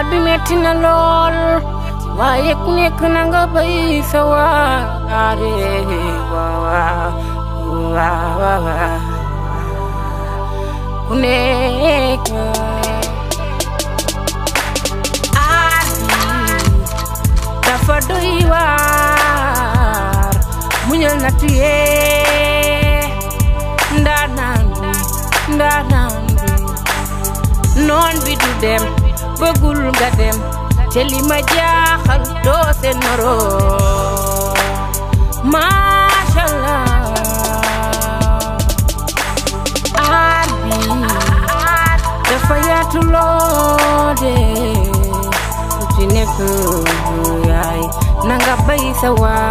bi metti na lool waaye ku nekk na nga bay sa waare waaw waaw waaw ku nekk aar bi dafa doy waar muñal na tuyee ndaanaan bi ndaanaan bi noon bi du dem bëggul nga dem te li ma jaaxal doo seen moroom Masha Allah aar bi dafa yaatu loo de ku ci nekk yaay na nga bay sa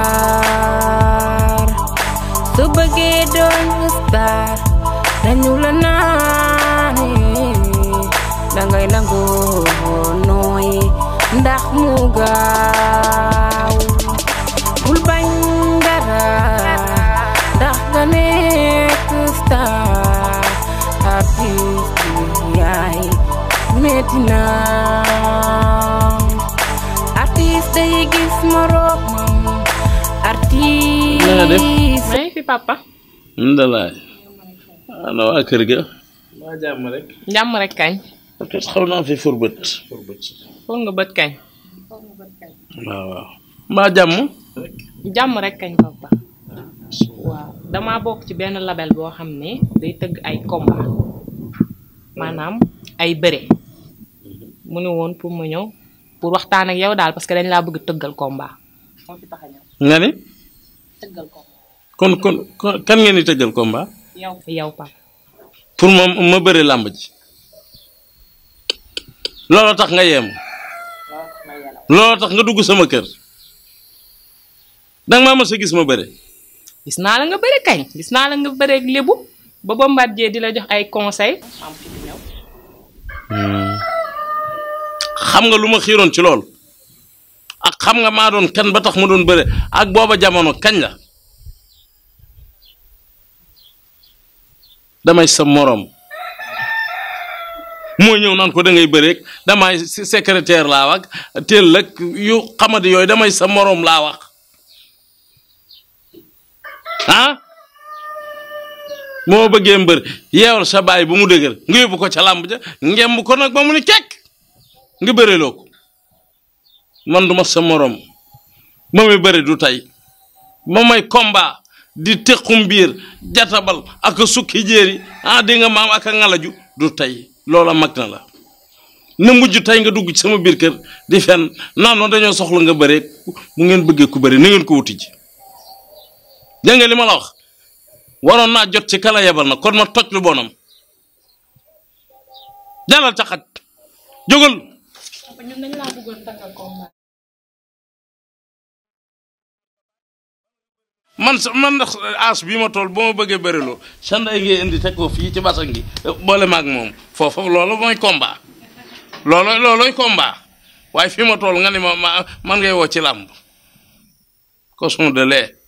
waar su bëggee doon star dañu la naane dangay nangu nooy ndax mu gaaw bul bañ dara ndax nga nekk star artiste yaay metti na artiste yi gis moroomam artiste Na nga def? maa ngi fi papa ndalaay ana waa kër ga waa jàmm rek jàmm rek kañ peut xaw naa fi furbët foog nga bët kañ waaw waaw mbaa jàmm jàmm rek kañ papa waaw damaa bokk ci benn label boo xam ne day tëgg ay combat maanaam ay bëre mu ne woon pour ma ñëw pour waxtaan ak yow daal parce que dañ laa bëgg tëggal combat moo fi tax a ñëw nga ni tëggal combat kon kon kon- kan ngeen di tëggal combat yow yow papa pour ma ma bëri làmb ji looloo tax nga yeemu looloo tax nga dugg sama kër danga maa mës a gis ma bëre gis naa la nga bëre kañ gis naa la nga bëre ak lébu ba Bombardier di la jox ay conseil am fi di ñëw xam nga lu ma xiiroon ci lool ak xam nga maa doon kan ba tax ma doon bëre ak booba jamono kañ la damay sa moroom moo ñëw naan ko da ngay bëreeg damay si- secrétaire laa wax teel ak yu xamadi yooyu damay sa moroom laa wax ah moo bëggee mbër yeewal sa baay bu mu dëgër nga yóbbu ko ca làmb ja ngemb ko nag ba mu ni kekk nga bëreloo ko man duma sa morom ma may bëri du tey ma may combat di tequm biir jatabal ak a sukki jéeri ah di nga maam ak a ngalaju du tey loola mag na la na mujj tey nga dugg ci sama biir kër di fen naan noonu dañoo soxla nga bëree bu ngeen bëggee ku bëri na ngeen ko wuti ji dégg nga li ma la wax waroon naa jot ci kala yebal na kon ma toj lu bonam jàllal ca xaj jógal papa ñun dañ laa bëggoon tëggal combat man sa man ndax as bii ma tool boo ma bëggee bëriloo sa ndey ngay indi teg ko fii ci basan gi boole maag moom foofu loolu mooy combat loolo looloy combat waaye fii ma tool nga ni ma ma man ngay woo ci làmb cochon de lait